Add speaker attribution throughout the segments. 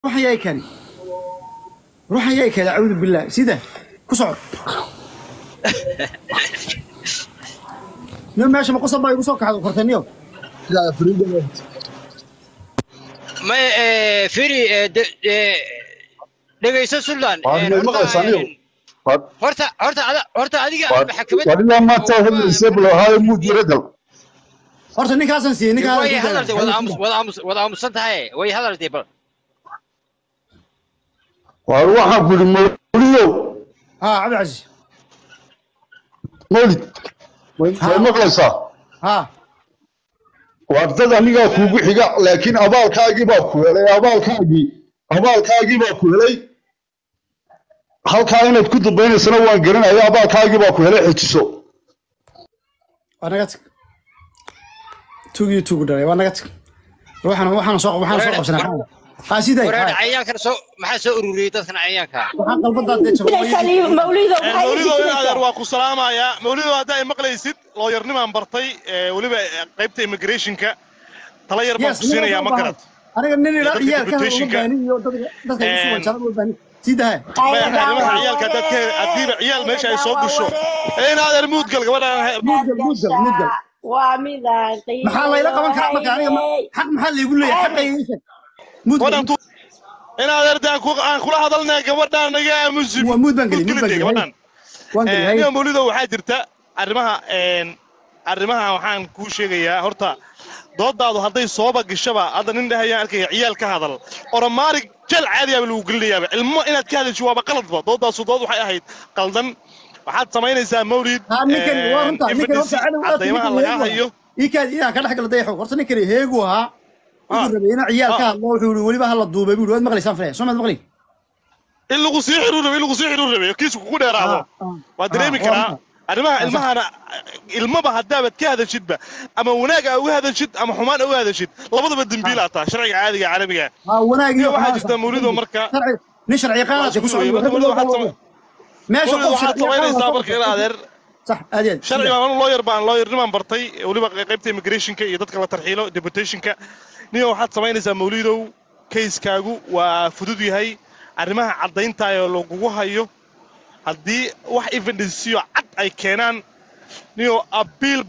Speaker 1: ruuxan yaa kani ruuxan yaa kani acuudu billah sida ku soco niyo meesha ma qosab baa igu soo kaxdo kortaniyo
Speaker 2: ma eh, firi eh, de- eh, dhegayso sultan
Speaker 3: Waa
Speaker 2: eh,
Speaker 3: ma
Speaker 2: horta,
Speaker 3: maqlaysaa niyo?
Speaker 2: eh, horta horta ada- horta adiga maxkamad
Speaker 3: wadilaa maanta hadlaysa bilowhaayo muud yaragal
Speaker 1: horta ninkaasan siiyey ninkaa
Speaker 2: way hadaltay wada aamus wada aamus wada aamusan tahay way hadaltay bal
Speaker 3: waar waxaan ku yidhi mawlidow
Speaker 1: ha cabdicasiis
Speaker 3: mawlid way way maqlaysaa
Speaker 1: ha
Speaker 3: waa dad anigaa kuugu xiga laakiin abaalkaagii baa ku helay abaalkaagii abaalkaagii baa ku helay halkaa inaad ku dambaynaysana waan garanaya abaalkaagii baa ku helay xejiso
Speaker 1: waa naga tag tugii tugu dhalay waa naga tag ruuxan waxaan soo waxaan soo qabsanaa ha siday
Speaker 2: wareer
Speaker 1: ha
Speaker 2: cayaankan soo maxaa soo ururiyey dadkan cayaanka
Speaker 1: waxaan qalbadaa dee jabay
Speaker 4: mawlido
Speaker 5: mawlido in adeer waa ku salaamayaa mawlido haddaa ay maqlaysid looyarnimaan bartay ee, weliba eh, qaybta immigrationka tala yar baan
Speaker 1: yes
Speaker 5: ku siinayaa ma garad
Speaker 1: aniga nin ila
Speaker 5: Dadka
Speaker 1: ciyaar ka uma
Speaker 5: deputation-ka.
Speaker 1: baanin iyo dadka dadka igu sugan
Speaker 5: Em,
Speaker 1: jara uma baanin sidaha
Speaker 5: maya arrimaha ciyaalka haddaad ka haddiiba ciyaal meesha ay soo gasho ee in adeer muudgal gabadhaan
Speaker 1: mudgal mudgal mudgal
Speaker 4: waa midaan qiimo
Speaker 1: maxaa layla qaban karaa marka aniga ma- xaq maxaa laygu leeyahay xaqayga ii sheeg mudgal
Speaker 5: gabadhaan tu in adeer dee aan ku- aan kula hadalnay gabadhaan naga aamusi
Speaker 1: Waa muud baan gelin, muud baan gelin.
Speaker 5: gabadhaan
Speaker 1: waan
Speaker 5: Eh,
Speaker 1: geliyay
Speaker 5: niyo mawlido waxaa jirta arrimaha een, arrimaha waxaan kuu sheegayaa horta doodaadu hadday sooba gashaba hadda nin dhahayaan arkaya ciyaal ka hadal oromaarig jeel caadiyaaba lagu gelinayaaba ilmo inaad ka hadasho waaba qaladba doodaasu dood waxay ahayd qaldan waxaad samaynaysaa mawlid
Speaker 1: ha ninkani waa runta ninkani horta cadow aad
Speaker 5: cadaymaha lagaa hayo
Speaker 1: iikaad inaan ka dhex galo dayaxo horta ninkani heegu ahaa wuxuu rabay inaa ciyaal ka hadlo wuxuu yidhi weliba hala duubay buu yidhi waad maqlaysaan filaya soo maad maqlay
Speaker 5: in lagu sii xiriir rabe in lagu sii xiriir rabe kiisku kugu dheeraado
Speaker 1: Ah, ah.
Speaker 5: waa dareemi
Speaker 1: Ah,
Speaker 5: karaa
Speaker 1: waa
Speaker 5: arrimaha
Speaker 1: Ah,
Speaker 5: ilmahana ilmaba haddaabaad ka hadashidba ama wanaag aa uga hadashid ama xumaan aa uga hadashid labadaba dembiil aa taha sharciga caadiga caalamiga
Speaker 1: ha wanaag
Speaker 5: iyo
Speaker 1: iyo
Speaker 5: waxaa
Speaker 1: xumaan
Speaker 5: jirta
Speaker 1: sax.
Speaker 5: mawlido marka
Speaker 1: Sharci- nin sharci qaadata ku socdo
Speaker 5: Mawlido,
Speaker 1: rag loo
Speaker 5: waxaad
Speaker 1: qabo.
Speaker 5: sama-
Speaker 1: meesha
Speaker 5: mawlido
Speaker 1: qof
Speaker 5: waxaad
Speaker 1: sharci
Speaker 5: samaynaysaa
Speaker 1: qaadata
Speaker 5: marka ila adeer
Speaker 1: sax aad iyo aad
Speaker 5: sharci baan anu lawyer baan lawyernimaan bartay weliba qaybta immigrationka iyo dadka la tarxiilo deputationka niyo waxaad samaynaysaa mawlidow kayskaagu waa fudud yahay arrimaha caddayntaayoo lagugu hayo haddii wax evidensiyo cad ay keenaan niyo abiil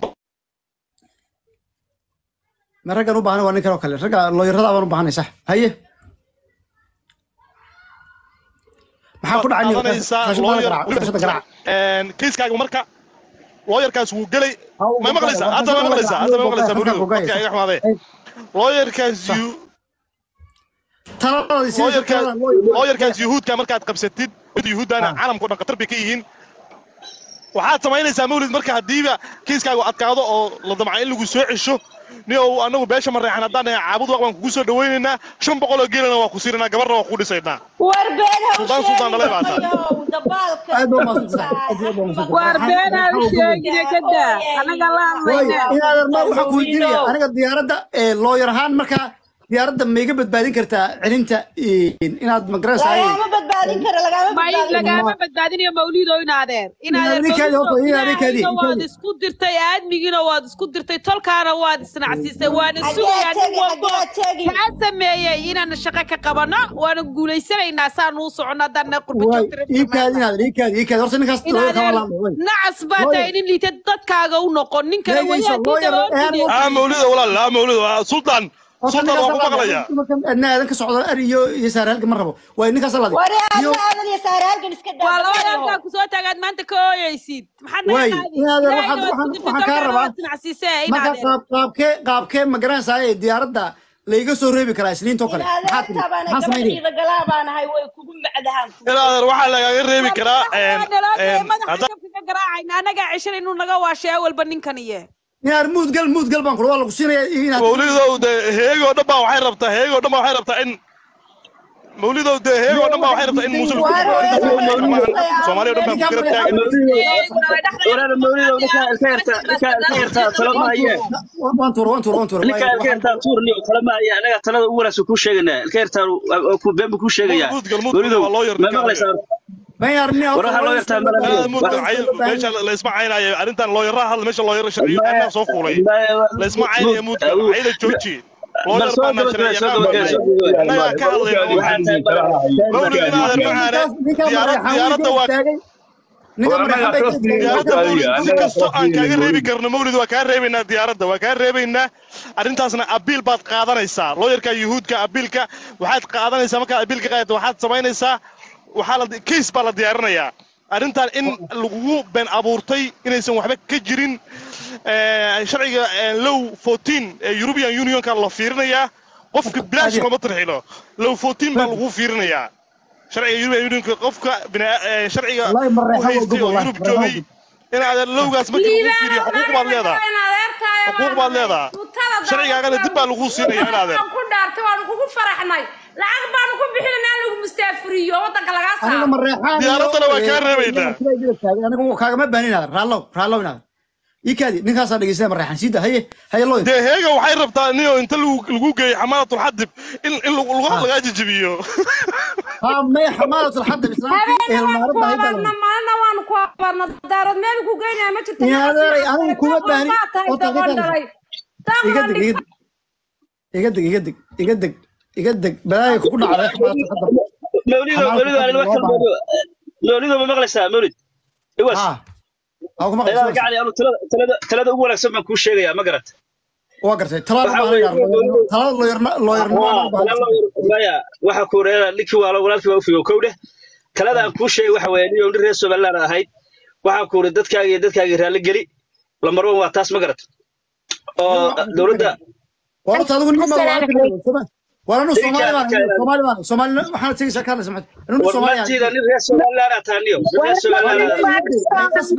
Speaker 1: ma raggan u baahan waa ninkan oo kale ragga looyarada baan u baahanay sax haye maxaa ku dhacay nin
Speaker 5: qaadanaysaa
Speaker 1: qashada
Speaker 5: lawyer
Speaker 1: garaac qashada garaac
Speaker 5: Een, kayskaaga marka lawyerkaas wuu gelay
Speaker 1: Ha, uu
Speaker 5: ma
Speaker 1: gogaay,
Speaker 5: maqlaysaa
Speaker 1: waa
Speaker 5: hadda ma
Speaker 1: qashada
Speaker 5: maqlaysaa
Speaker 1: garaac,
Speaker 5: hadda ma
Speaker 1: uu
Speaker 5: maqlaysaa
Speaker 1: gogaay,
Speaker 5: mawlido
Speaker 1: gogaay,
Speaker 5: dadka iga xumaadee
Speaker 1: Hey,
Speaker 5: lawyerkaas you
Speaker 1: taladii sidii
Speaker 5: looyarkaas
Speaker 1: talada loo-
Speaker 5: looyarkaas yuhuudka markaad qabsatid mid yuhuudana
Speaker 1: Ah.
Speaker 5: caalamkao dhan khatar bay ka yihiin waxaad samaynaysaa mawlid marka haddiiba kiiskaagu adkaado oo la damca in lagu soo cesho ni ou anagu beesha mareexan haddaan nahay caabud waq baan kugu soo dhawaynaynaa shan boqol oo geelana waa ku siinaynaa gabarna waa ku dhisaynaa
Speaker 4: war been ha u
Speaker 5: Suldaan, Suldaan, dhalay baa tahay.
Speaker 4: sheegin dabaalka
Speaker 1: aad baa umahadsantahay, aad iyo aad baa umahadsantahay.
Speaker 6: waar beenaad u sheegine ka daa anaga la
Speaker 1: Way,
Speaker 6: hadlayna
Speaker 1: inaadan ma waxaa ku weydiinaya aniga diyaaradda ee looyar ahaan markaa diyaaradda ma iga badbaadin kartaa celinta in- inaad magaranaysaa
Speaker 4: lagaama badbaadin karo lagaama
Speaker 6: may
Speaker 4: badbaadin
Speaker 6: lagaama badbaadiniyo mawlido inaadeer inaadeer
Speaker 1: Ninkaadi horta,
Speaker 6: mawlido
Speaker 1: ninkaadi,
Speaker 6: ilaahayna waad
Speaker 1: ninkaadi.
Speaker 6: isku dirtay aadmigiina waad isku dirtay tolkaana waad isnacsiisay waana
Speaker 4: Xagee
Speaker 6: sugayaa nin
Speaker 4: tegi,
Speaker 6: walbo
Speaker 4: xagee tegi?
Speaker 6: kaa sameeyey inaan shaqo ka qabano waana guulaysanaynaa saan uu socono haddaan qurba
Speaker 1: way
Speaker 6: joogtira
Speaker 1: iikaadi inaad iikaadi iikaadi horta ninkaas looyar kama laadlo way
Speaker 6: nacas baa tahay nin liita dadkaaga u noqon nin kale
Speaker 1: Leegayso, lawyer,
Speaker 6: wadaadii
Speaker 5: ah mawlida walaal ah mawlida sultan sultan waa ku maqlayaa
Speaker 1: adnaadan ka socdo ari iyo iyo saar halka ma rabo way ninkaas laadi
Speaker 4: war
Speaker 1: iyo
Speaker 4: aadna aadan iyo saare halkan iska daa
Speaker 6: waa labada halkaa kusoo taagaad maanta ka ooyeysid maxaad
Speaker 1: Way,
Speaker 6: naga qaadi
Speaker 1: inaadeer,
Speaker 6: Ilaahayna
Speaker 1: waxaan-
Speaker 6: waad
Speaker 1: waxaan-
Speaker 6: ku dirtay,
Speaker 1: waxaan kaa
Speaker 6: tolkaana
Speaker 1: rabaa.
Speaker 6: waad sinacsiisee
Speaker 1: marka
Speaker 6: inaadeer
Speaker 1: qaab qaabkee qaabkee ma garanaysaa ee diyaaradda laiga soo reebi karaa isniintoo kale maxaa tiri
Speaker 4: inaadeertaabaan
Speaker 1: maxaa samaynaya
Speaker 4: gabadhiida galaa baan ahay way kugu macdahaan
Speaker 5: ilaadeer waxaa lagaaga reebi karaa een, een,
Speaker 6: madaxa
Speaker 5: hadda-
Speaker 6: jabka ka garaacayna anagaa ceshan inuu naga waasheeya walba ninkaniye
Speaker 1: inaad muudgal muudgal baan kula waa lagu siinaya inaad
Speaker 5: mawlidow de heegoo dhan baa waxay rabtaa heegoo dhan baa waxay rabtaa in mawlidow de heegoo dhan baa waxay rabtaa in muuse lagu soomaaliya dhan baa ku garab taagan
Speaker 7: walaal mawlidow ninkaa ilka yartaa ninkaa ilka yartaa talo ma hayee
Speaker 1: waan tuura waan tuura waan tuura
Speaker 7: ninkaa ilka yartaa tuurni talo ma hayee anaga talada ugu wanaagsan kuu sheegaynaa ilka yartaa oo ku been buu kuu sheegayaa
Speaker 5: Mudgal, mudgal,
Speaker 7: mawlidow
Speaker 5: waa loo yar
Speaker 7: ma
Speaker 5: ninkaa.
Speaker 7: maqlaysaa
Speaker 1: war
Speaker 7: waxaa loo yartaa mala-
Speaker 5: aad mudgal cayl meesha la isma caynayo arrintan looyaraha hadla meesha looyara sharciyo anaa soo fuulay la isma caynayo mudgal cayla jooji
Speaker 7: bal soo gabagabee soo gabagabee soo gabagabee
Speaker 5: annagaa ka hadlayna
Speaker 7: waxaa tahay
Speaker 5: mawlid inaadan macaane diyaarad- diyaaradda waa
Speaker 1: ninka marreexan bay ka
Speaker 5: diyaaradda si kastoo aan kaaga reebi karno mawlid waa kaa reebaynaa diyaaradda waa kaa reebaynaa arrintaasna abiil baad qaadanaysaa looyarka yuhuudka abiilka waxaad qaadanaysaa markaad abiilka qaadato waxaad samaynaysaa waxaa la case baa la diyaarinayaa arrintan in lagugu been abuurtay inaysan waxba ka jirin eh, sharciga eh, low 14 ee european unionka la fiirinayaa qofka bilaash looma tarxilo low 14 baa lagu fiirinayaa sharciga european unionka qofka bina- eh, sharciga
Speaker 1: Wallahi
Speaker 5: u
Speaker 1: marreexan waa
Speaker 5: haystay
Speaker 1: gobol,
Speaker 5: oo
Speaker 1: wallahi,
Speaker 5: yurub
Speaker 1: marreexan
Speaker 5: joogay inaad lowgaas markii lagu fiiriyo xuquuq baad leedahay xuquuq baad leedahay sharcigaagana dib baa lagu siinaya inaadeer
Speaker 8: ku dhaartay waanu kugu faraxnay lacag baanu ku bixinanaa lagu mustaafuriyo waddanka lagaa
Speaker 1: aniga
Speaker 8: saaro
Speaker 1: marreexan
Speaker 5: Diyaaraddana waa kaa reebaynaa.
Speaker 1: aniga kaagama baahin inaadan raallow raallow inaadan ii kaadi ninkaasaa dhegeystaa marreexan siida haye haye looyar
Speaker 5: dee heega waxay rabtaa niyo inta lagu lagu geeyo xamaalatul xadib in in lagu lagu- lagaa jijibiyo
Speaker 1: ها ما حمالة الحد الإسلامي إيه
Speaker 8: habeenna waanu ku
Speaker 1: المعرضة هاي
Speaker 8: abaarna
Speaker 1: بلد
Speaker 8: maalina waanu ku abaarna daarood meel ku geynaya ma jirto
Speaker 1: يا هذا أنا كوما باني
Speaker 8: tahay doqon dhalay
Speaker 1: يقدق يقدق يقدق يقدق يقدق يقدق بلاي كنا على حمالة الحد
Speaker 7: mawlido mawlido aan wax kale mawlido mawlido ma maqlaysaa mawlid iwas
Speaker 1: ها أو كما
Speaker 7: ilaa
Speaker 1: قلت
Speaker 7: gacali anu talada talada talada ugu wanaagsan baan kuu sheegayaa ma garat
Speaker 1: وقرت ترى
Speaker 7: Waxaa weeye,
Speaker 1: ترى لو يرنا لو يرنا
Speaker 7: maya waxa ku reera ninkii waa walaalkii waa u figo kow dheh talada aan kuu sheegay waxa weeye nin reer somaliland ahayd waxaa ku uri dadkaaga iyo dadkaaga raalli geli lambar one waa taas ma garat oo dowladda
Speaker 1: والله هذا هو النمط ولا نو
Speaker 7: إيه
Speaker 1: سومالي
Speaker 7: كان-
Speaker 1: ما سومالي ما سومالي ما حنا تيجي سكان سمعت نو سومالي
Speaker 7: warmartiida nin reer somaliland aa taaniyo nin reer somaliland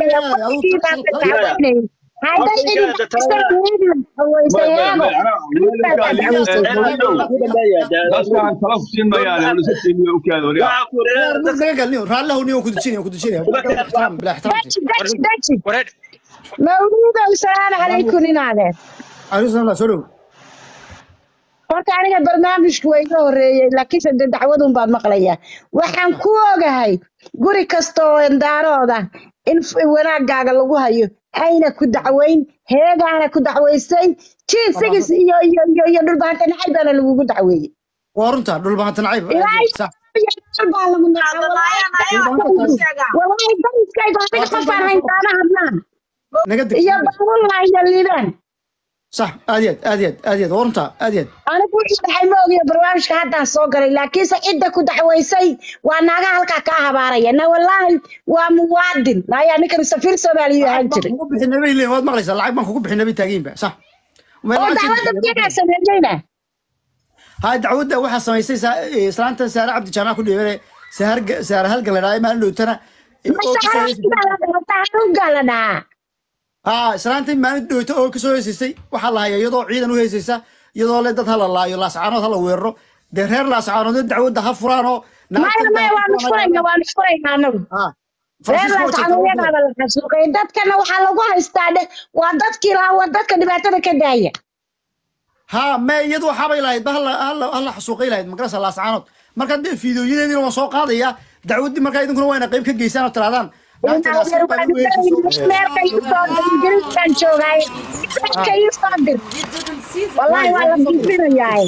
Speaker 3: dadkaan tala ku siin mayaan nolosha tiimiya u kaada wariyaa
Speaker 7: waxaa ku reera
Speaker 1: قال لي راه له نيو كنت تشيني كنت تشيني بلا احترام بلا احترام
Speaker 2: wareer
Speaker 9: mawluudow salaamu calaykum inaadeer
Speaker 1: عليه السلام لا سلو
Speaker 9: horta aniga barnaamijku waa iga horeeyey laakiinse de dacwadun baad maqlayaa waxaan ku ogahay guri kasta oo endaarooda in f- wanaagaaga lagu hayo ayna ku dacweyn heegaana ku dacwaysayn jiisigis iyo iyo iyo iyo dhulbaanta nacay baana lagugu dacweeyey
Speaker 1: وارنتا دول ما تنعيب
Speaker 9: ilaahay
Speaker 1: صح
Speaker 9: baa lagu nacay walaahi dariskayga adiga qofaan haystaana hadlaan
Speaker 1: نقدك
Speaker 9: iyo baabullah iyo liibaan
Speaker 1: صح اديت اديت اديت ورنتا اديت
Speaker 9: anigu wixii dhaxay ma ogiyo barnaamijka haddaan soo galay laakiinse cidda ku dacwaysay waa naaga halkaa kaa habaaraya na wallaahi waa muwaadin ayaa ninkan safiir soomaaliya ahaan jiray
Speaker 1: kugu bixin nabi leey waad maqlaysaa lacag baan kugu bixin nabi taagiin ba sax
Speaker 9: oo dacwadda biyagaa sameeyeyna
Speaker 1: ها دعوده waxa samaysay islaanta saara cabdi jaamac ku dheeray saar saar halgan la dhaay ma dhootana
Speaker 9: masaxaaruga la dhahaa
Speaker 1: ha islaanta ma dhoota oo ka soo heesaysay waxa la hayaa iyadoo ciidan u heesaysa iyadoo le dad hala laayo laascaanood hala weeraro dee reer laascaanood dacwadda ha furaan oo
Speaker 9: maya maya waanu furayna waanu furayna anagu reer laascanuuyadaada la xasuuqay dadkana waxaa lagu haystaa dheh waa dadkii lahaa waa dadka dhibaatada ka daaya
Speaker 1: ha ma iyadu waxaabay lahayd ba hala hala hala xasuuqay lahayd magarasa laascaanood marka dee fiidooyadeediina waan soo qaadaya dacwaddii markaa idinkuna wayna qayb ka geysaan oo tiraadaan
Speaker 9: meelka iisoo dir ingiriiskan joogaay meelka iisoo dir wallaahi waa la fiirinayaa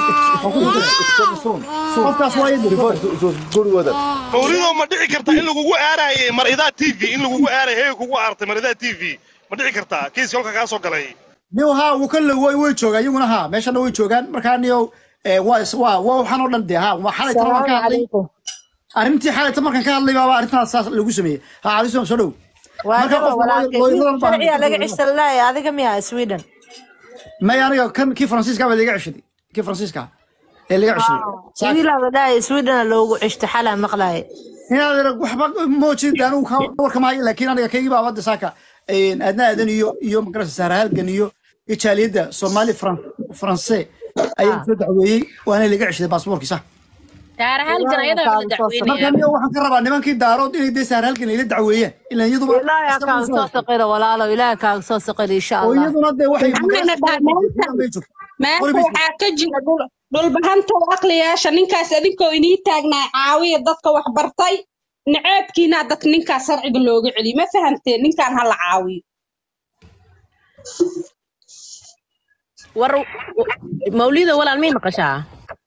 Speaker 1: qofkaas waa idin
Speaker 5: mawlido ma dhici kartaa in lagugu aaraaye maridaa t v in lagugu aaraaye heega kugu aartay maridaa t v ma dhici kartaa kiiska halka kaa soo galay
Speaker 1: niyow haa wuu ka way way joogaan iyaguna haa meeshana way joogaan markaa niyow ee, waa is- waa waa waxaan oo dhan dee haa waa xalay tan waan ka hadlay arrintii xalay tan markaan ka hadlay baaba arrintaas saas lagu sameeyey haa calisom soo dhow marka qof looyaradan baa
Speaker 10: sharciga laga cishtalaya adiga miya sweden
Speaker 1: may aniga kan kii faransiiska baa laga ceshaday kii faransiiska ee laga ceshaday Saak-
Speaker 10: wiilaa dhahay sweden loogu cishta xalaa maqlaaye
Speaker 1: inaad arag waxba moojid anigu ka warkamahayo laakiin aniga kaygii baa wadda saaka een, aadna aadan iyo iyo magarasa saara halgan iyo iyo jaaliyadda soomaali Fran- faranse ayaa soo dacweeyey waana laga ceshaday baasboorkii sax
Speaker 6: saara halgan ayadaa la
Speaker 1: marka
Speaker 6: dacweynaya
Speaker 1: niyo waxaan ka rabaa nimankii daarood inay dee saara halgan ila dacweeyeen ilaan iyaduba
Speaker 10: ilaahay ha kaaga soo saqiro walaalo ilaahay kaaga soo saqiro insha
Speaker 1: oo
Speaker 10: allah
Speaker 1: iyaduna dee waxay
Speaker 11: maanta waxaa ka jira dhul- dhulbahantow aqliyaasha ninkaas adinkoo inii taagnaa caawiya dadka wax bartay naceebkiina dadka ninkaas sharciga looga celiyo ma fahamteen ninkaan ha la caawiyo
Speaker 12: war mawlida walaal may maqashaa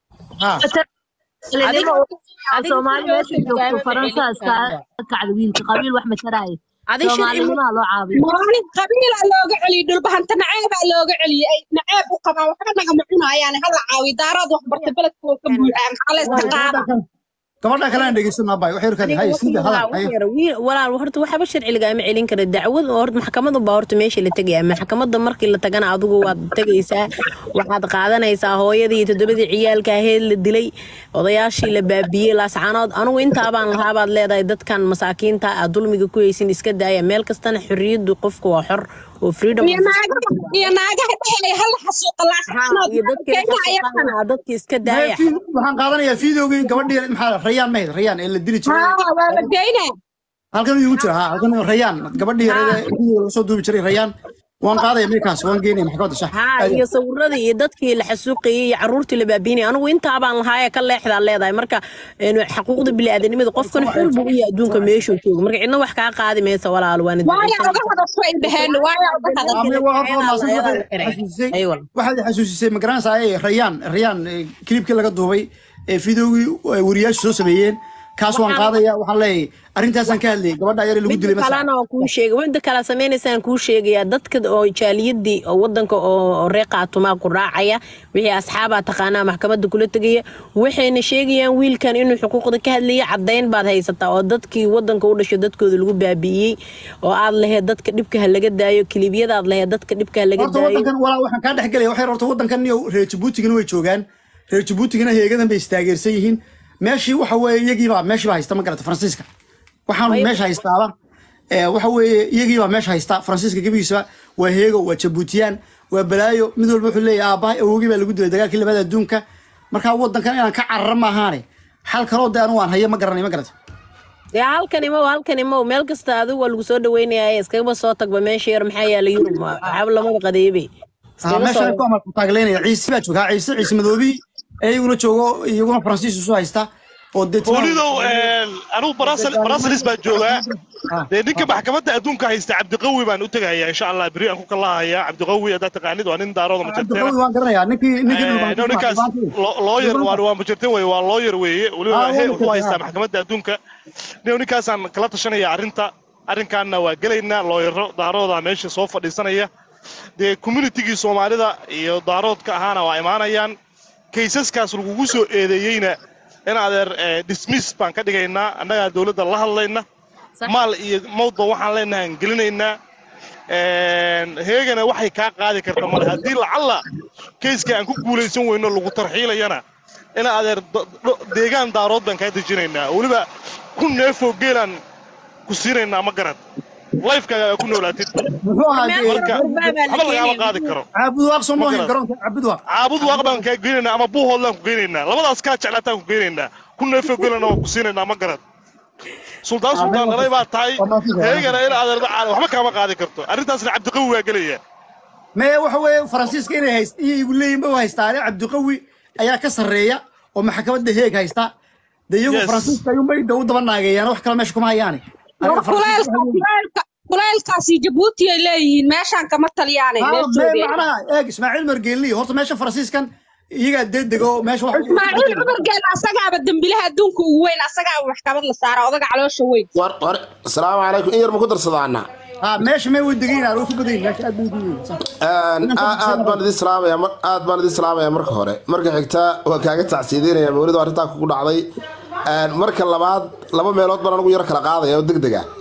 Speaker 10: Adiga Soomaali meesha joogto Faransa iska kacda wiilka qabiil wax mataraayo
Speaker 12: Adiga sharci
Speaker 10: Soomaalinimaa loo caabiyo
Speaker 11: maalin qabiilaa looga celiyey dhulbahanta naceebaa looga celiyey ay naceeb u qabaan waxba nagama cunayaan hala caawi daaraad wax barta beledka oo ka buuxaa maxaa la istiqaaba
Speaker 1: gabadha kale aan dhegeysan abay waxay arkay hay sida hadal hay
Speaker 12: walaal horta waxba sharci lagama celin kara dacwad oo horta maxkamadu baa horta meesha la tegaya maxkamadda markii la tagana adigu waad tegaysaa waxaad qaadanaysaa hooyadii iyo toddobadii ciyaalka aheed la dilay odayaashii la baabiyey laascaanood anugu intaabaan lahaa baad leedahay dadkan masaakiinta aad dulmiga ku haysin iska daaya meel kastana xorriyaddu qofka waa xor oo freedom
Speaker 11: iyo naagaha iyo naagaha dhehaya hala xasuuqa laascaanood
Speaker 12: iyo dadkii la xasuuqana aa dadkii iska daaya
Speaker 1: waxaan qaadanayaa fiidowgii gabadhii maxaa rayaan mahayd rayaan ee la dili jiray
Speaker 11: haa waa la geynaa
Speaker 1: halkan igu jira ha halkan rayaan gabadhii yarada fiidowga laga soo duubi jiray rayaan waan qaadaya meekaas waan geynaya maxkamadda sax
Speaker 12: haa iyo sawiradii iyo dadkii la xasuuqayey iyo caruurtii la baabiinayay anigu intaabaan lahaayee ka leexdaa leedahay marka een, xaquuqda bini'aadanimada qofkan xor buu u yahay adduunka meeshuu joogo marka cidna wax kaa qaadi maysa walaal waana
Speaker 11: waaya uga hadasho ay dheheen waaya uga hadasho
Speaker 1: waxaad xasuusisay magaranaysa ay rayaan rayaan eh, kilibkii laga duubay ee fiidowgii ay wariyaashu soo sameeyeen kaas waan qaadaya waxaan leeyahay arrintaasaan ka hadlayay gabadha yar ee lagu dilay
Speaker 12: midda
Speaker 1: masalan
Speaker 12: kalena waa kuu sheegay midda kale sameynaysaan kuu sheegayaa dadka oo jaaliyadii oo wadanka oo reer qaatumaa ku raacaya wixii asxaabaa taqaanaa maxkamadda kula tegaya waxayna sheegayaan wiilkan inuu xuquuqda ka hadlaya caddayn baad haysataa oo dadkii wadanka u dhashay dadkooda lagu baabi'iyey oo aad lahayd dadka dhibka ha laga daayo kilibyadaad lahayd dadka dhibka ha laga
Speaker 1: horta
Speaker 12: daayo
Speaker 1: wadankan walaa waxaan kaa dhex gelaya waxay horta wadankan iyo reer jabuutigana way joogaan reer jabuutigana heegadan bay istaageersan yihiin meeshii waxa weeye iyagiibaa meeshiibaa haysta ma garata faransiiska waxaan meesha haystaaba ee, waxa weeye iyagiibaa meesha haysta faransiiska gebigiisaba waa heego waa jabuutiyaan waa balaayo mid walba wuxuu leeyahay aabbahay awogii baa lagu dilay dagaalkii labaad adduunka markaa wadankan inaan ka carara maahaane xal kaloo de anu waan hayo ma garanay ma garata
Speaker 12: dee halkan imow halkan imow meel kasta adigu waa lagu soo dhaweynaya iskagaba soo tagba meesha yar maxaa yaala yurub waxba lamada qadeebe
Speaker 1: Ah, meeshaan ku amal ku taagleynaya ciise baa jooga Ha, ciise ciise madoobi ee iyaguna joogo iyaguna faransiis isu haysta oo deetna
Speaker 5: welidow anigu brasilis baa joogaa dee ninka maxkamadda adduunka haysta cabdiqawi baan u tegayaa insha allah beri aan ku kalahayaa cabdiqawi haddaad taqaanid waa nin daarooda
Speaker 1: cabdiqawi waan garanayaa ninkii ninkii
Speaker 5: no ninkaas looyar waa waa majirtin weye waa looyar weeye weliba
Speaker 1: Ah,
Speaker 5: he
Speaker 1: waa
Speaker 5: wuxuu haystaa
Speaker 1: majirtin,
Speaker 5: maxkamadda adduunka nin ninkaasaan kala tashanaya arrinta arrinkaanna waa gelaynaa looyaro daarooda meesha soo fadhiisanaya dee communitigii soomaalida iyo daaroodka ahaana waa imaanayaan kaysaskaas lagugu soo eedeeyeyna in adeer eh, dismiss baan ka dhigaynaa annagaa dowladda la hadlayna maal iyo mawdba waxaan leenahay aan gelinaynaa Een, heegana waxay kaa qaadi karta male haddii lacalla kayska aan ku guulaysan weyno lagu tarxiilayana ina adeer do- do- deegaan daarood baan kaa dejinaynaa weliba ku neefoo geelaan ku siinaynaa ma garad lifekaaga ku noolaatid
Speaker 1: muxuu ahaa dee-
Speaker 5: marka waxba lagaama qaadi karo
Speaker 1: caabud waaq soo
Speaker 5: Ma
Speaker 1: moohin
Speaker 5: garad.
Speaker 1: garoonka caabud waaq
Speaker 5: caabud waaq baan kaa geynaynaa ama buuhoodlaan ku geynaynaa labadaas kaa jeclaataan ku geynaynaa ku neefoo geelana waan ku siinaynaa ma garad suldaan suldaan dhalay baa tahay heegana in adeer waxba kaama qaadi karto arrintaasna cabdiqawi waa gelaya
Speaker 1: mee waxa weeye faransiiska inay hayst iyo igu leeyihin ba haystaane cabdiqawi ayaa ka sarreeya oo maxkamadda heeg haysta de iyagu
Speaker 5: Yes.
Speaker 1: faransiiska ayuunbay de u daba naageeyaan wax kale meesha kuma hayaane
Speaker 11: war kuleylka kuleylka kuleylkaasi jabuuti ay leeyihiin meeshaan kama talyaanay
Speaker 1: Ah,
Speaker 11: meel
Speaker 1: mee
Speaker 11: joogeen
Speaker 1: macnaha eeg ismaaciil margeelli horta meesha faransiiskan iyagaa deedego meesha wax
Speaker 11: ismaaciil cumargeel asagaaba dembilaha adduunka ugu weyn asagaaba maxkamad la saara odaga caloosha weyn
Speaker 13: war war asalaamu calaykum in yar ma ku darsadaana
Speaker 1: ha meesha mee way degaynaan way ku badan yihin meesha aad bay ugu yihiin sax.
Speaker 13: aad baan idin salaamaya mar- aad baan idin salaamaya marka hore marka xigta waan kaaga tacsiideynaya mawlida arrintaa kugu dhacday Een, marka labaad laba meelood baan anigu yar kala qaadaya oo deg dega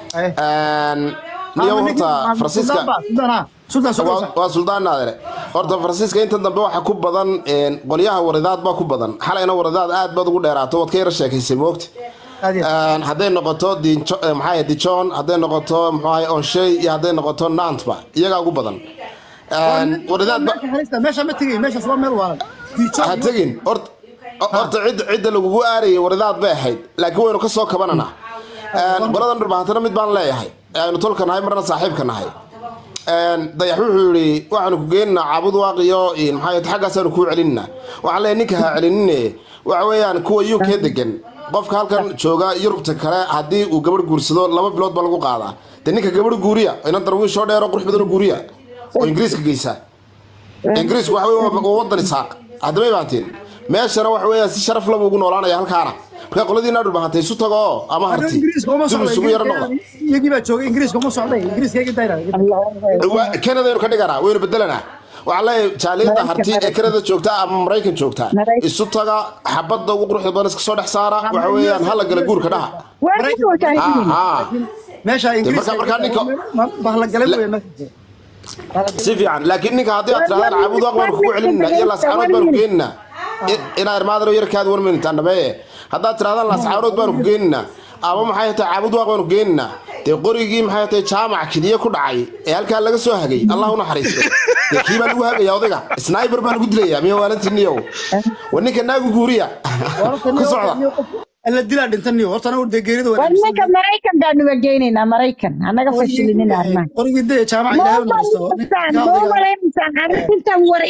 Speaker 13: niyo horta faransiiska waa- waa suldaan naadere horta faransiiska inta dambe waxa ku badan een, qolyaha waridaad baa ku badan xalayna waridaad aad baad ugu dheeraato waad ka yara sheekaysay moogta Een, hadday noqoto Dinjo- eh, maxaa yahay dijon hadday noqoto muxuu ahay onshey iyo hadday noqoto nantba iyagaa ugu badan Een, waridaad ba
Speaker 1: meesha ma tegay meeshaas waa meel waalan
Speaker 13: ha tegin horta horta cidda cidda lagugu aarayay waridaad bay ahayd laakiin waynu ka soo kabananaa Een, qoladan dharbahantana mid baan leeyahay aynu tolka nahay marna saaxiibka nahay Een, dayax wuxuu yidhi waxaanu ku geeninaa caabud waaqiyo in maxaa yahay xaggaasaanu kuu celinina waxaan leeyahay ninka ha celinine waxa weeyaan kuwa uk degan qofka halkan jooga yurubta kale haddii uu gabadh guursado laba bilood baa lagu qaadaa de ninka gabadh guuriya inan darwiishoo dheero qurux badan oo guuriya oo ingiriiska geysa ingiriisku waxa weye waa wadan isaaq haddamay baantiin meeshana waxa weeyaan si sharaf laba ugu noolaanaya halkaana marka qoladiina dhulbahantay isu tago oo ama harti
Speaker 1: ingiriiska uma
Speaker 13: dib
Speaker 1: socda
Speaker 13: isugu yaro noqda
Speaker 1: iyagii baa joogay ingiriiska uma socday ingiriiska igi dayra
Speaker 13: Waa- Canada aynu ka dhiganaa waynu bedelanaa waxaa leeyahay jaaliyadda harti ee Canada joogta ama Maraykan joogta isu taga xabadda ugu quruxda badan iska soo dhex saara waxa weeyaan hala gala guurka dhaha Ah, ah.
Speaker 1: meesha
Speaker 13: Dee marka markaa ninka
Speaker 1: bahla galay wey
Speaker 13: si fiican laakiin ninka haddii aad tirahdaan caabud waaq baanu kugu celinina iyo laascaanood baanu ku geenina inaa irmaadano yarkaada warmintaan dhameeye haddaad tirahdaan laascaanood baanu ku geenina ama maxay tahay caabud waaq baanu ku geenina dee qorigii maxay tahay jaamac kidiye ku dhacay ee halkaa laga soo hagay allah u naxariisto dee kii baa lagu hagaya odayga sniper baa lagu dilaya miya waalantiiniyow wa ninka naagu guuriya ku socda
Speaker 1: la dilaa dhintaniyo horta anagu dee geerida
Speaker 9: war ninka maraykan baanu wageynaynaa maraykan annaga fashilinina arrimaha
Speaker 1: qorigii dee jaamaca ilaahay u naxariisto
Speaker 9: ma malaynaysan arrintan war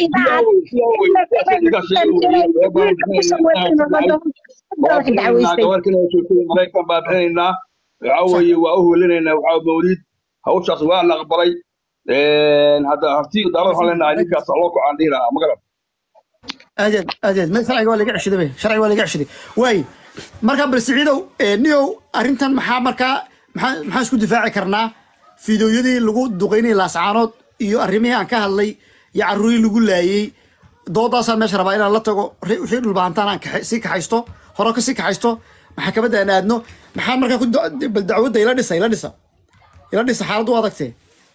Speaker 14: maraykan baa bixinaynaa waxa weeye waa u hulinaynaa waxaa mawliid hawshaas waa la aqbalay hadda harti daalad waxaan leenahay ninkaas loo kocaan dhihi lahaa magaran
Speaker 1: adeed adeed ma sharciga waa laga ceshaday bay sharciga waa laga ceshaday waay marka bal siciidow ee, niyow arrintan maxaa markaa maxaa maxaan isku difaaci karnaa fiidiyoyadii lagu duqeynayay laascaanood iyo arrimihii aan ka hadlay iyo carruurii lagu laayey doodaasaan meesha rabaa inaan la tago ri- wixii dhulbahantaan aan kaxe- sii kaxaysto hore ka sii kaxaysto maxkamadda aan aadno maxaa markaa ku da- bal dacwadda ila dhisa ila dhisa ila dhisa xaaladdu u adagtee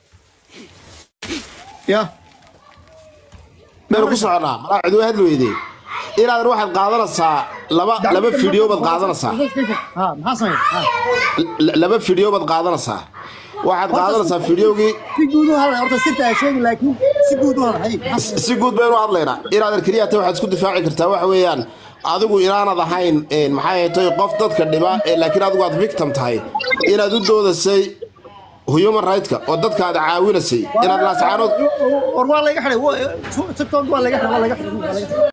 Speaker 1: ya
Speaker 13: meelu ku soconaa malaa cid way hadli weydee inaadan waxaad qaadanaysaa laba laba fidhiyo baad qaadanaysaa
Speaker 1: ha maxaa sameeya ha
Speaker 13: L- laba fidhiyo baad qaadanaysaa waxaad qaadanaysaa fidhiyogii
Speaker 1: si guud u hadlay horta sirta ha sheegi laakiin si guud u hadlay
Speaker 13: si guud baynu hadlaynaa inaadan keliya tay waxaad isku difaaci kartaa waxa weeyaan adigu inaanad ahayn een, maxay ahayd qof dadka dhiba ee laakiin adigu aad victim tahay inaad u doodasay human right-ka oo dadka aad caawinasay inaad laascaanood
Speaker 1: war waa laga xiday tiktok waa laga xiday waa laga xiday waa laga xiday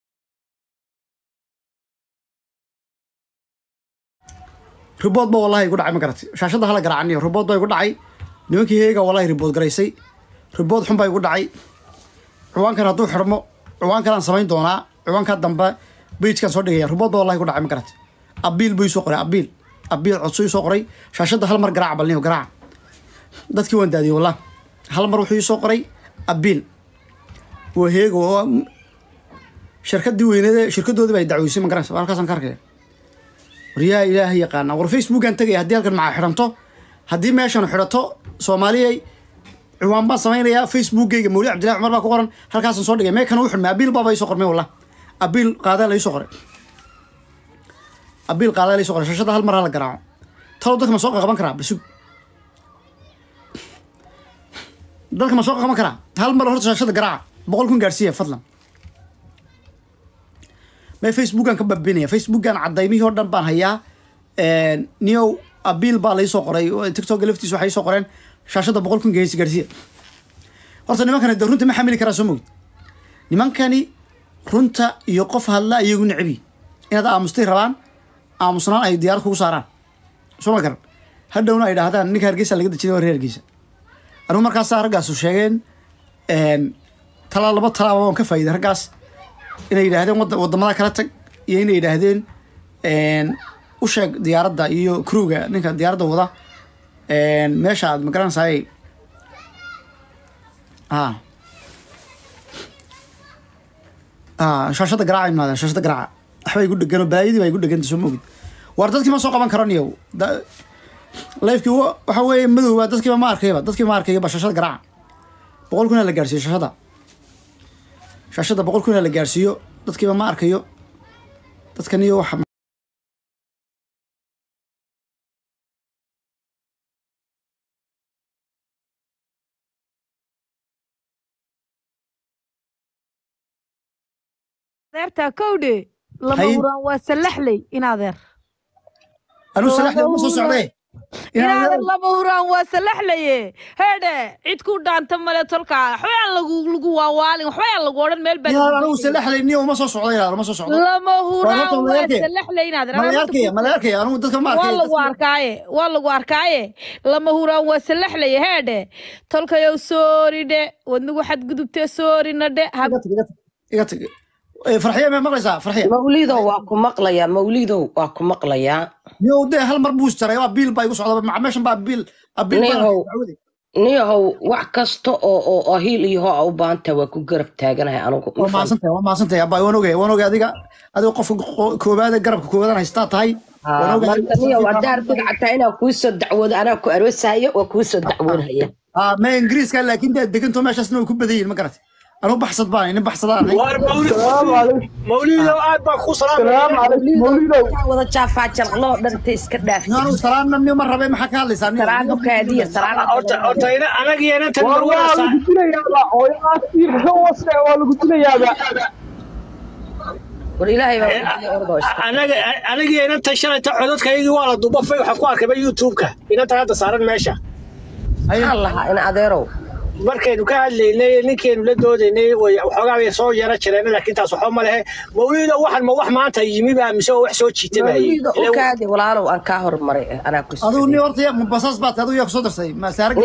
Speaker 1: ribood ba wallahi igu dhacay ma garatay shaashadda hala garaacaniyo ribood baa igu dhacay nimankii heega wallahi ribood garaysay ribood xun baa igu dhacay ciwaankan hadduu xirmo ciwaankan aan samayn doonaa ciwaanka dambe bejkan soo dhigaya ribood baa wallahi igu dhacay ma garatay abiil buu ii soo qoray abiil abiil codso ii soo qoray shaashadda hal mar garaaca balniyo garaaca dadkii waan daadiyey wallah hal mar wuxuu ii soo qoray abiil waa heego waa shirkadii weyneede shirkadoodii baa dacweysay ma garanaysa halkaasaan ka arkaya waryaa ilaahay yaqaana war facebookan tegaya haddii halkan maxaa xidhanto haddii meeshan xidhato soomaaliyay ciwaan baan samaynayaa facebookgayga mawli cabdillahi cumar baa ku qoran halkaasaan soo dhigay meekan u xidhmay abiil baaba ii soo qormay wallah abiil qaadaa la ii soo qoray abiil qaadaa la ii soo qoray shashada hal mar hala garaaco talow dadka ma soo qaban karaa basug dadka ma soo qaban karaa hal mar horta shaashada garaaca boqol kun gaarsiiya fadlan ma facebookan ka babinaya facebookan cadaymihii oo dhan baan hayaa niyow abiil baa lai soo qoray tiktok laftiisa waxay soo qoreen shaashada boqol kun geesi gaarsiiya horta nimankani de runta ma xamili karaa soo mogid nimankani runta iyo qof hadla iyagu necbi inaad aamustay rabaan aamusnaan ay diyaarad kugu saaraan soo ma garan hadhowna ay dhahdaan ninka hargeysa laga dejinay waa reer hargeysa anigu markaasaa raggaasu sheegeen talaa laba talaaba waan ka faa'iiday raggaas inay yidhaahdeen wada wadamada kala tag iyo inay yidhaahdeen u sheeg diyaaradda iyo crewga ninka diyaaradda wada meesha aad magaranaysaay a a shaashada garaaca imaadeen shaashada garaaca waxbay igu dhegan oo balaayadii baa igu dheganta soo mogid war dadkii ma soo qaban karaniyo lifekii waxa weeye madowba dadkiiba ma arkayba dadkii ma arkayba shaashada garaaca boqol kun ha la gaarsiiyo shaashada shaashada boqol kun ha la gaarsiiyo dadkiiba ma arkayo dadkaniyo waxa
Speaker 6: adeertaa kowdhe lama
Speaker 1: Haye.
Speaker 6: huraan waa sallaxley in adeer
Speaker 1: anuu salaxda uma soo socdee
Speaker 6: inaadan lama huraan waa salaxlaye heedhe cid ku dhaanta male tolkaa waxba aan lagu lagu waawaalin waxba aan lagu odhan meel
Speaker 1: inaad anigu
Speaker 6: baa
Speaker 1: salaxlayni uma soo socdo inaad uma soo socdo
Speaker 6: lama huraan
Speaker 1: Waa
Speaker 6: waa
Speaker 1: malayarkaya.
Speaker 6: salaxlay inaadan
Speaker 1: malayarkaya malayarkaya anigu dadka ma
Speaker 6: waa
Speaker 1: arkay
Speaker 6: lagu arkaaye waa lagu arkaaye lama huraan waa salaxlaye heedhe tolkayow sooridhe wadnigu xadgudubtee soorina dhe
Speaker 1: iga tag Eh, farxiye ma maqlaysaa farxiye
Speaker 15: mawlidow waa ku maqlayaa mawlidow waa ku maqlayaa
Speaker 1: niyow dee hal mar buu jaray waa biil baa igu socda maca meeshan baa biil ah, biil baa
Speaker 15: niyahow
Speaker 1: dacwade
Speaker 15: niyahow wax kasta oo oo oo hiil iyo hoo a u baahantaha waa ku garab taaganahay anigu
Speaker 1: waa mahadsantahay waa mahadsantahay abaa waan ogay waan ogay adiga adiga qofka qo- koobaad ee garabka koobaadaan haystaa tahay waan ogay
Speaker 15: marka niyahow haddaa rabtid xataa inaan kuu soo dacwoodo anaa ku aroosahayo waa kuu soo dacwoonhaya
Speaker 1: ah ma ingiriiska laakiin dee deganto meeshaasna way ku badan yihiin ma garat anigu baxsad baan nin baxsadaan
Speaker 16: mawlidow aad baa ku
Speaker 15: wada jaafaa jalqloo dhanta iska dhaaf
Speaker 1: anigu salaamna nin ma rabe maxaa ka hadlaysaa nin
Speaker 15: salaamo kaadiya
Speaker 16: horta anagiyo inantan
Speaker 17: waa
Speaker 16: marwada
Speaker 17: lagu dilayaaba waa lagu dilayaaba
Speaker 15: war ilaahay
Speaker 16: anaga anagiyo inantan shalayta codadkaygii waa la dubafay waxaan ku arkayba youtube-ka inantan hadda saaran meesha
Speaker 15: maxaan lahaa in adeerow
Speaker 16: markaynu ka hadlaynay ninkeenu la doodaynay way waxoogaa bay soo yara jireen laakiin taas waxba ma lehe mawlido waxan ma wax maanta yimi baa mise oo wax soo jiitamayay
Speaker 15: mawliida u kaadi walaalow aan kaa hormaray anaa ku
Speaker 1: adigu nin horta yaa- basaas baad tahay, adigu yaa kusoo darsay ma saarag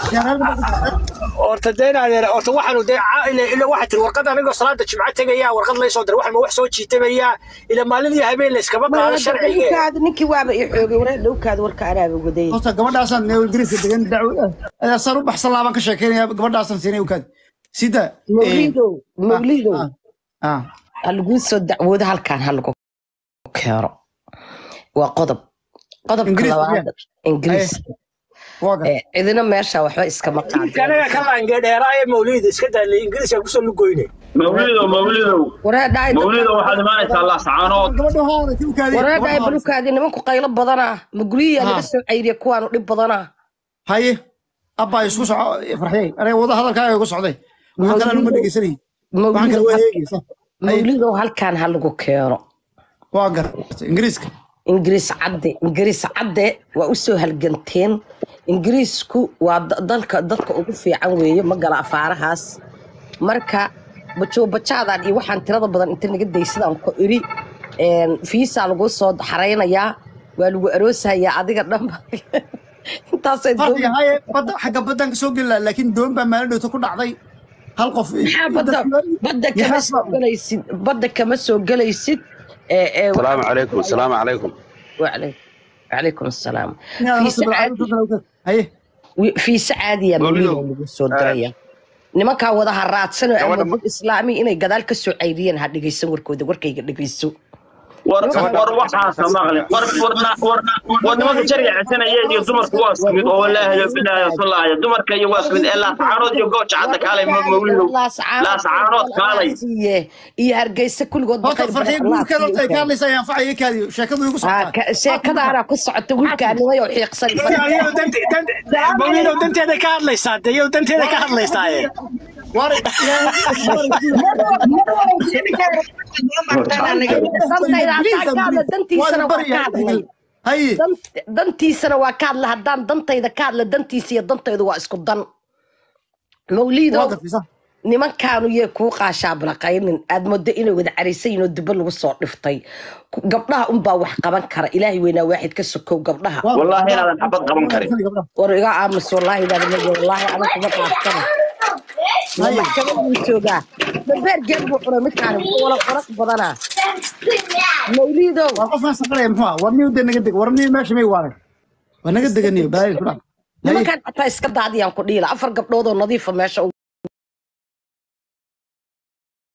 Speaker 16: horta dee inaad horta waxaanu dee ca- ila ila waxaa tiri warqad anigoo salaada jimco tegaya warqad laysoo diray waxan ma wax soo jiitamayaa ila maalin iyo habeen la iskama qaado sharciga
Speaker 15: dhowkaada ninkii waaba i xoogay waree dhowkaada warka anaaba waday
Speaker 1: horta gabadhaasaan neo ingiriiska degan dacwo saan u baxsan laabaan ka sheekeynaya gabadhaasaan siinay ukaad sida
Speaker 15: mawlidow mawlidow
Speaker 1: ah
Speaker 15: ha laguu soo dacwoodo halkaan ha lagu keeno waa qodob qodobka
Speaker 1: Ingiriis
Speaker 15: labaad
Speaker 1: weeyaan.
Speaker 15: ingiriis Eh, cidina meesha waxba iskama qaadin
Speaker 16: anaga ka laange dheeraa ee mawlida iska daallay ingiriiska kusoo lugoyne
Speaker 18: mawlidow mawlidow
Speaker 15: waree dhaay
Speaker 18: mawlidow waxaad imaanaysaa laascaanood
Speaker 15: waree dhaay balukaadi nimanku qaylo badanaa ma guryihiyaa laga soo cayriya kuwaanu dhib badanaa
Speaker 1: haye abbaa isku soco farxiyey aniga wada hadalkaaga igu socday waxaan kale anuma dhegeysanay waxaan kale waa eegeysa
Speaker 15: mawlidow halkaan ha lagu keeno
Speaker 1: waa gar ingiriiska
Speaker 15: ingiriis cadde ingiriis cadde waa u soo halganteen ingiriisku waa da- dalka dadka ugu fiican weeye ma gala afaarahaas marka bajoobajaadaan iyo waxaan tirada badan inta naga daysadaan ku iri een, fiisaa lagu soo xaraynayaa waa lagu aroosahayaa adiga dhanba intaasay
Speaker 1: farxiga haye badda xagga baddaan ka soo geli lahaa laakiin doon baa maalin dhowta ku dhacday hal qof
Speaker 15: maxaa badda badda kama soo gelaysid badda kama soo gelaysid ee ee
Speaker 19: السلام عليكم السلام عليكم
Speaker 15: وعليكم وعليكم السلام
Speaker 1: Inaad
Speaker 15: في
Speaker 1: horta
Speaker 15: سعادي
Speaker 1: bilcada haye
Speaker 15: في سعادي يا مولد lagu soo diraya nimankaa wada haraadsan oo amoodid islaami inay gadaal ka soo cayriyeen ha dhegeysan warkooda warkayga dhegeyso
Speaker 18: war war waxaasa maqli war warna war war nimanka jariga cisanaya iyo dumarku waa isku mid oo walaahi yo bilaahi wasalaahi dumarka iyo waa isku mid ee laascaanood iyo gooja cadda kaalay ma mawlidow laascaanood kaalay
Speaker 15: siiye iyo hargeysa kulligood
Speaker 1: horta farxiga guurkeeda horta ay ka hadlaysaa ayaan facaya kaadiyo sheekadu igu socotaa
Speaker 15: sheekadaana ku socota wiilkaanimay oo xiiqsan
Speaker 16: mawlidow danteeda ka hadlaysaa de yow danteeda ka hadlaysaa
Speaker 15: dantiisana waa ka hadla haddaan dantayda ka hadla dantiisa iyo dantaydu waa isku dan mawliido nimankaanu yee kuu qaashaablaqaynin aad moodo inay wada caraysayin oo duba lagu soo dhiftay gabdhaha unbaa wax qaban kara ilaahay weynaa waaxid ka sokow gabdhaha
Speaker 18: wallaahi inaadan xabad qaban karin
Speaker 15: war iga aamus wallaahi inaad wallaahi ana kuma qaaftana maxkamaduu joogaa dambeer geed buu cunay midkaani wuxuu wala qoraq badanaa mawliidow
Speaker 1: waa qofkaan saqaraya muxuu ah war niyo dee naga deg war niyo meesha may waalan waa naga deganiyo balaayo ku dhac
Speaker 15: nimankaan xataa iska daadiyaan ku dhiila afar gabdhood oo nadiifa meesha